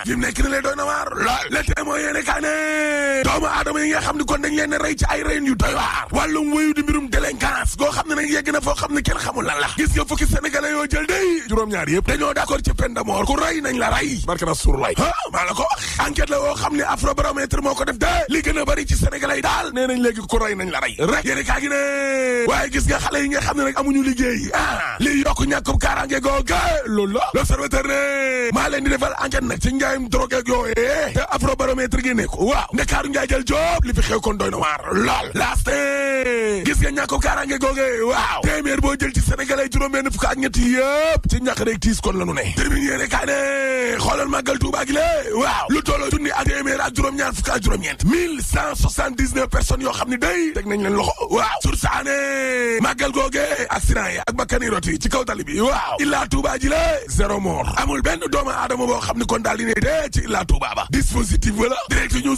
fi mu nekk ni lay doy na waar lool le tee moo yéene kaa ne doomu aadama yi nga xam ne kon dañ leen rey ci ay reen yu doy waar wàllum wéyu di mbirum délinquance goo xam ne nag yegg na foo xam ne kenn xamul lan la gis nga fukki sénégalais yoo jël day juróom-ñaar yëpp dañoo d'accord ci peine de mort ku rey nañ la rey barke na sur lay ah maa la ko wax enquête la woo xam ne afrobaromètre moo ko def de li gën a bëri ci sénégalais yi daal nee nañ léegi ku rey nañ la rey rek yéene kaa gi ne waaye gis nga xale yi nga xam ne nag amuñu liggéey ah li yokk ñàkkum kaaraange googa loolu la l'observateur ne maa leen di defal enquête nag ci njaayum drogue ak yooyee te afrobaromètre gi ne ko waaw ndakaaru njaay jël job li fi xew kon doy na waar lool laaste gis nga ñàkkum kaaraange googe waaw téeméer boo jël ci sénégalais juróom-benn fukk ak ñett yëpp ci ñàkk rek tiis kon la nu ne termine yéene kaa ne xoolal màggal Tuuba gi lée waaw lu tolloo junni ak téeméer ak juróom-ñaar fukk ak juróom-ñeent mille cent soixante-dix-neuf personnes yoo xam ne day teg nañ leen loxo waaw sur saane màggal googe accident yi ak bakkani roti ci kaw tali bi waaw illaa Tuuba ji la zéro mort amul benn doomu aadama boo xam ne kon daal di ne dee ci illaa Tuuba ba dispositif wala direct news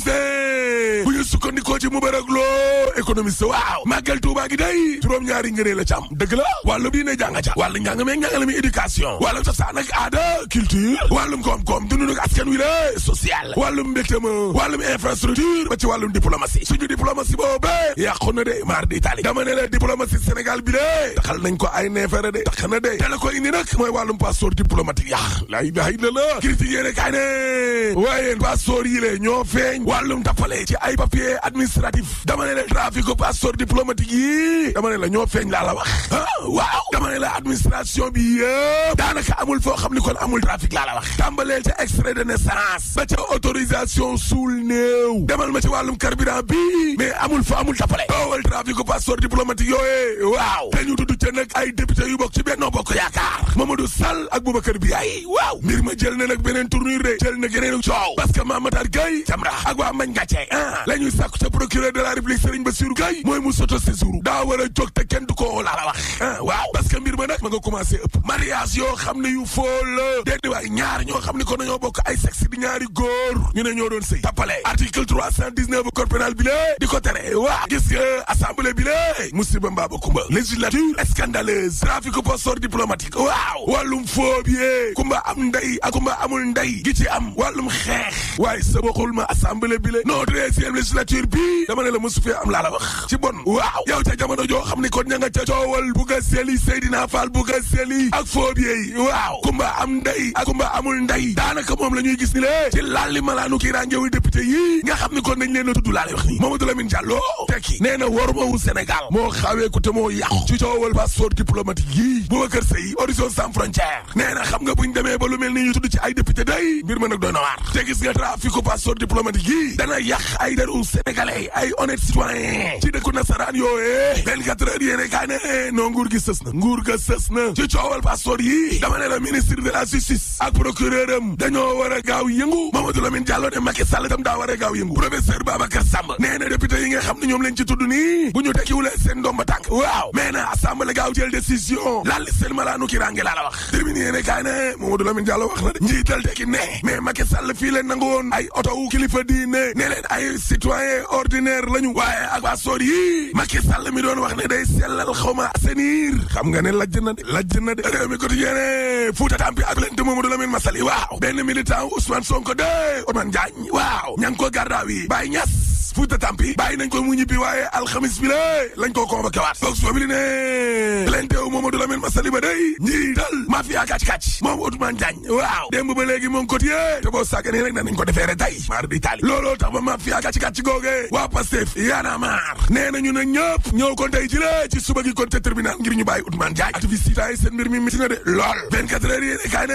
de bu ñu sukkandikoo ci mu bërëg loo économiste waaw màggal Tuuba gi day juróom-ñaari ngënee la ci am dëgg la wàllu diine jàng ca wàllu njàng meeg njàngale mi éducation wàllum cosaan ak aada culture wàllum koom-koom dundu nag askan wi la social wàllum mbégte ma wàllum infrastructure ba ci wàllum diplomatie suñu diplomatie boobee yàqu na de maar di Italie dama ne la diplomatie Sénégal bi de taxal nañ ko ay neefere de tax na de te la ko indi nag mooy wàllum passeport diplomatique yàq la ilaha illallah critique yéene kaay ne waaye passeport yi le ñoo feeñ wàllum tappale ci ay papier administratif dama ne la trafic passeport diplomatique yi dama ne la ñoo feeñ laa la wax ah waaw dama ne la administration bi yëpp daanaka amul foo xam ni kon amul trafic laa la wax tàmbaleel ca extrait de naissance ba ca autorisation suul néew demal ma ci wàllum carburant bi mais amul fa amul tappale doowal trafic passeport diplomatique yooyee waaw te ñu tudd ca nag ay député yu bokk ci Benno Bokk Yaakaar Mamadou Sall ak Boubacar Biaye waaw mbir ma jël na nag beneen tournure de jël na geneenu coow parce que Mamatar Gueye Jamra ak waa Mbagne Gàcce ah la ñuy sàkku ca procureur de la République Serigne Bassirou Gueye mooy mu soto séjour daa war a jóg te kenn du ko laa la wax ah waaw parce que mbir ma nag ma nga commencé ëpp mariage yoo xam ne yu foo la déedéet waay ñaar ñoo xam ne ko nañoo bokk ay sexe di ñaari góor ñu ne ñoo doon sëy tappale article 319 code pénal bi lée di ko tere waaw gis nga assemblée bi lée musiba mbaaba kumba législature scandaleuse trafic passeport diplomatique waaw wàllum phobie kumba am ndey ak kumba amul ndey gi ci am wàllum xeex waaye sa bokkul ma assemblée bi lée non treizième législature bi dama ne la mosu fee am laa la wax ci bon waaw yow ca jamono joo xam ne kon ña nga ca coowal bu ga seli Seydina Fall bu ga seli ak phobie yi waaw kumba am ndey ak kumba amul ndey daanaka moom la ñuy gis ni lée ci lalli malaanu kii rangewu député yi nga xam ni kon nañ leen a tudd laa lay wax nii Mamadou Lamine Diallo tekki nee na war mawu Sénégal moo xawee ko te moo yàqu ci coowal passeport diplomatique yi Boubacar Seye Horizon sans frontière nee na xam nga buñ demee ba lu mel ni ñu tudd ci ay député day mbir ma nag doy na waar te gis nga trafic passeport diplomatique yi dana yàq ay deru sénégalais ay honnête citoyen ci dëkku nasaraan yooyee 24 heures yéene kaa ne non nguur gi sës na nguur ga sës na ci coowal passeport yi dama ne la ministre de la justice ak procureur am dañoo war a gaaw yëngu Mamadou Lamine Diallo ne Macky Sall itam daa war a gaaw yëngu professeur Babacar Samb nee na député yi nga xam ne ñoom lañ ci tudd nii bu ñu tekkiwulee seen ndomba tànk waaw mais na assemblée gaaw jël décision laal seen malaanu ki range laa la wax terminé yéene kaay ne Mamadou Lamine Diallo wax na de njiital tekki ne mais Macky Sall fii leen nangu woon ay oto wu kilifa diine ne leen ay citoyen ordinaire lañu waaye ak passeport yi Macky Sall mi doon wax ne day sellal xawma assainir xam nga ne lajj na de lajj na de réew mi quotidien Fouta Tampi ak leen te Mamadou Lamine Massaly waaw benn militant Ousmane Sonko de Ousmane Diagne waaw ña ngi ko gardaaw yi Baye Niass Fouta Tampi bàyyi nañ ko mu ñibbi waaye alxamis bi la lañ koo convoqué waat boog soo bi li ne plainte wu Mamadou Lamine Massaly ba day njiital mafia kàcc-kàcc moom Ousmane Diagne waaw démb ba léegi moom quotidien te boo sàgganee rek danañ ko defee rek tey maar di taali looloo tax ba mafia kàcc-kàcc googe waa Pastef yaana maar nee nañu ne ñëpp ñëw kon tey ci la ci suba gi kon te tribunal ngir ñu bàyyi Ousmane Diagne activiste yi seen mbir mi miti na de lool 24 heures yéene kaay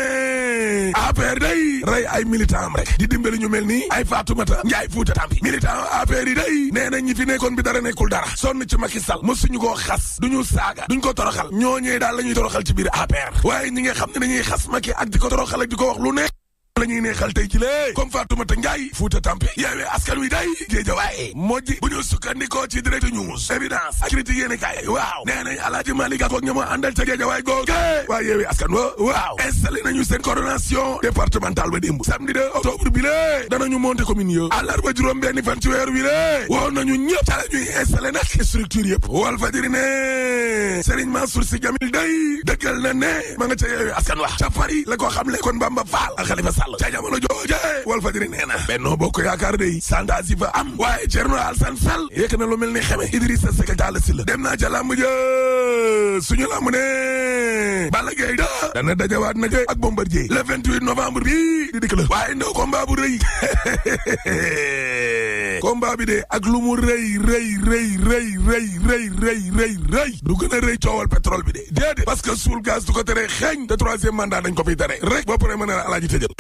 ne APR day rey ay militant am rek di dimbali ñu mel ni ay Fatoumata Ndiaye Fouta Tampi militant APR yi day nee na ñi fi nekkoon bi dara nekkul dara sonn ci Macky Sall mosuñu koo xas duñu saaga duñ ko toroxal ñooñee daal la ñuy toroxal ci biir APR waaye ñi nga xam ne dañuy xas Macky ak di ko toroxal ak di ko wax lu ne la ñuy neexal tey ci lee comme Fatoumata Ndiaye Fouta Tampi yeewee askan wi day géejawaay mojji bu ñu sukkandikoo ci direct news évidence ak critique yéene kaay waaw nee nañ Alaaji Malick Gakou ak ña ma àndal ca géejawaay googe waaye yeewee askan wa waaw installé nañu seen coordination départementale ba démb samedi 2 octobre bi lée danañu monter commune yo àllarba juróom benni fan ci weer wi lée woo nañu ñëpp ca la ñuy installé nag structure yëpp wal fajiri ne Serigne Mansour Sy Djamil day dëggal na ne ma nga ca yeewu askan wax ca Paris la ko xam le kon Bamba Fall ak Khalifa Sall ca jamono jooje Walf Fadjri nee na Benno Bokk Yaakaar day sondage yi fa am waaye Thierno Alassane Sall yëkk na lu mel ni xeme Idrissa Seck Talla Sylla dem naa ca làmb ja suñu làmb ne Balla Gaye da dana dajawaat na ak Bombardier le 28 novembre bi di dikk la waaye ndaw combat bu rëy combat bi de ak lu mu rëy rëy rëy rëy rëy rëy rëy rëy rëy du gën a rëy coowal pétrole bi de déedéet parce que suul gaz du ko tere xeeñ te troisième mandat dañ ko fiy tere rek boo paree mën a alaaji tëjal